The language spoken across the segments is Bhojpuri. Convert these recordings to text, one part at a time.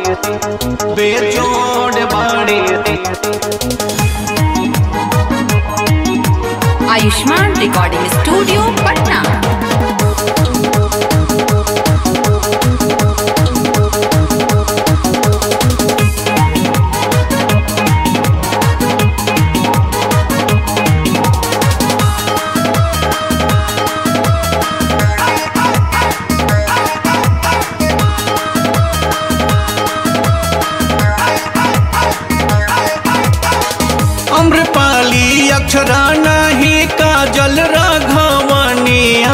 बेजोड़ बाड़ी आयुष्मान रिकॉर्डिंग स्टूडियो पटना अम्रपाली अक्षरा नहीं काजल राघवनिया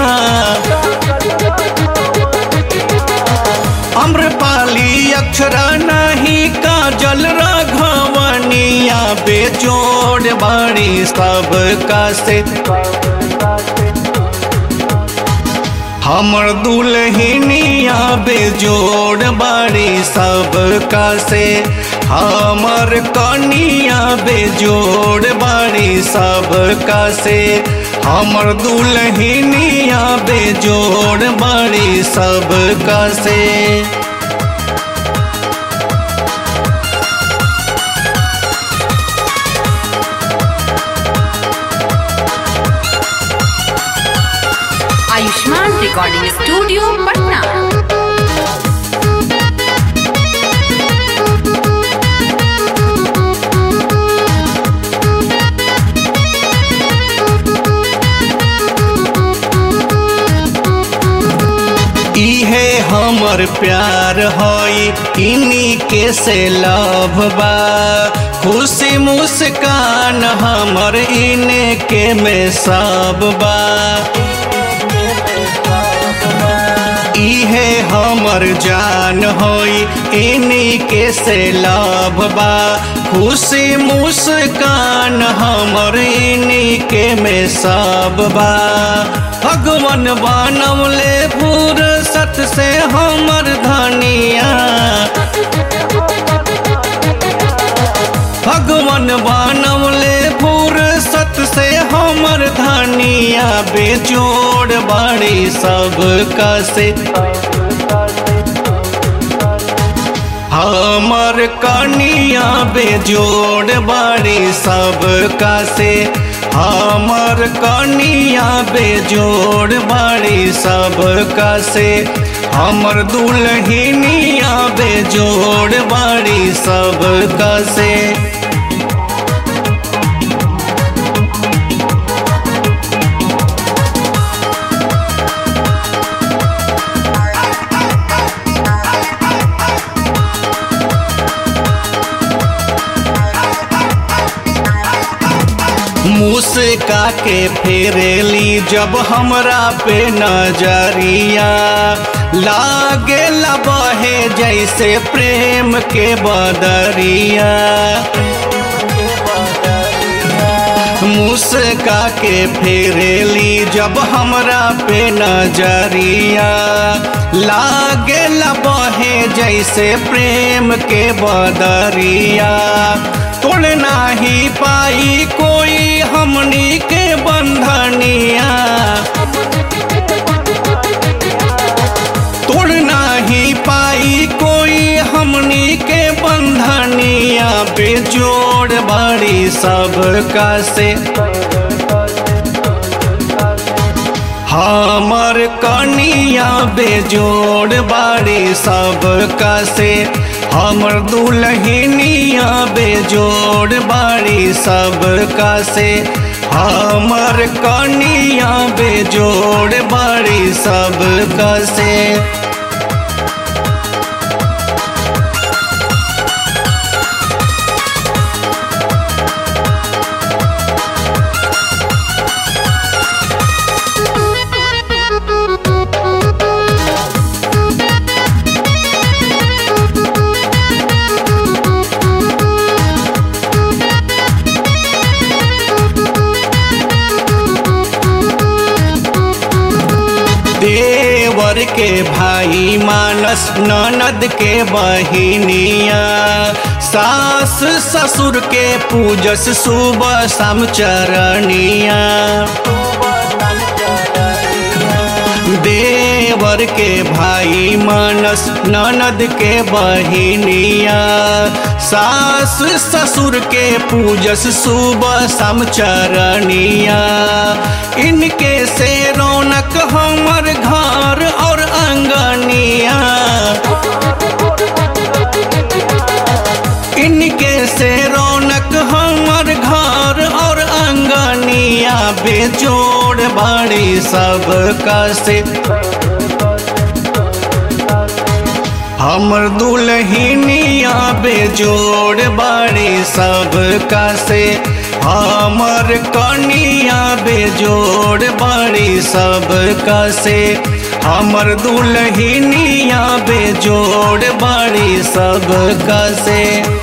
अम्रपाली अक्षरा नहीं काजल राघवनिया बेजोड़ बाड़ी सब का से हमर दुल्हनिया बेजोड़ बाड़ी सब का से हमर कनिया बेजोड़ बाड़ी सब का से हमर दुल्हनिया बेजोड़ बाड़ी सब का से आयुष्मान रिकॉर्डिंग स्टूडियो पटना इहे हमर प्यार हई इन्हीं के से लव बा खुशी मुस्कान हमर इने के में सब बा इहे हमर जान होई इन्हीं के से लव बा खुशी मुस्कान हमर इन्हीं के में सब बा भगवान बनवले फुर्सत से हमर धनिया भगवान बनवले फुर्सत से हमर धनिया बेजोड़ बाड़ी सब का से हमर कनिया बेजोड़ बाड़ी सब का से हमर कनिया बेजोड़ बाड़ी सब का से हमर दुल्हनिया बेजोड़ बाड़ी सब का से मुस्का के फेरेली जब हमरा पे नजरिया लागे बहे जैसे प्रेम के बदरिया मुस्का के फेरेली जब हमरा पे नजरिया लागे बहे जैसे प्रेम के बदरिया तोड़ नाही पाई कोई हमनी के बंधनिया तोड़ नाही पाई कोई हमनी के बंधनिया बेजोड़ बड़ी सब का से हमर कनिया बेजोड़ बाड़ी सब का से हमर दुल्हनिया बेजोड़ बाड़ी सब का से हमर कनिया बेजोड़ बाड़ी सब का से देवर के भाई मानस ननद के बहिनिया सास ससुर के पूजस सुबह शाम चरनिया देवर के भाई मानस ननद के बहिनिया सास ससुर के पूजस सुबह समचरनिया इनके से रौनक हमर घर और अंगनिया इनके से रौनक हमर घर और अंगनिया बेजोड़ बड़ी सब से हमर दुल्हनिया बेजोड़ बड़ी सब से हमर कनिया बेजोड़ बड़ी सब से हमर दुल्हनिया बेजोड़ बड़ी सब से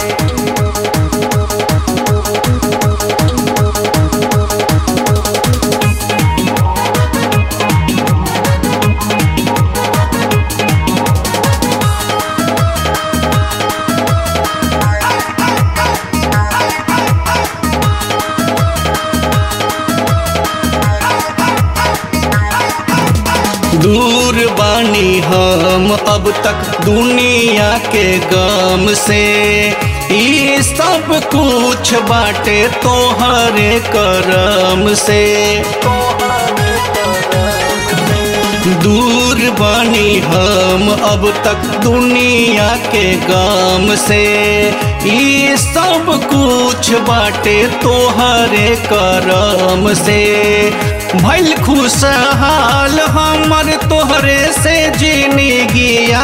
दूर बानी हम अब तक दुनिया के गम से ई सब कुछ बाटे तोहरे करम से दूर बानी हम अब तक दुनिया के गम से ई सब कुछ बाटे तोहरे करम से भैल खुशहाल हमर तोहरे से जीनी गिया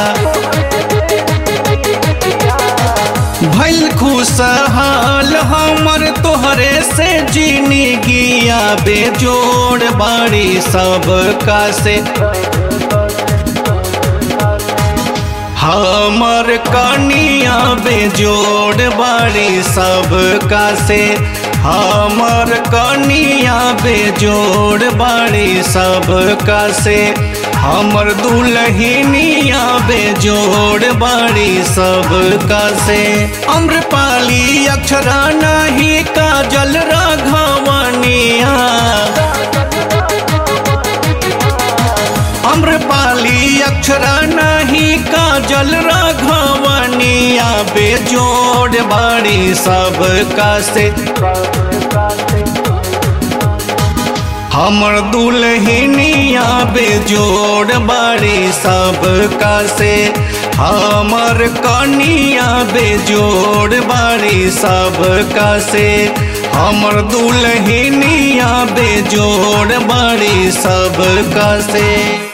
भैल खुशहाल हमर तोहरे से जीनी गिया बेजोड़ बाड़ी सब का से हमर कनिया बेजोड़ बाड़ी सब का से हमर कनिया बेजोड़ बाड़ी सब का से हमर दुल्हनिया बेजोड़ बाड़ी सब का से अम्रपाली अक्षरा नहीं काजल राघवनिया अम्रपाली अक्षरा नहीं काजल राघवनिया बेजोड़ बाड़ी सब का से हमर दुल्हनिया बेजोड़ बाड़ी सब का से हमर कनिया बेजोड़ बाड़ी सब का से हमर दुल्हनिया बेजोड़ बाड़ी सब का से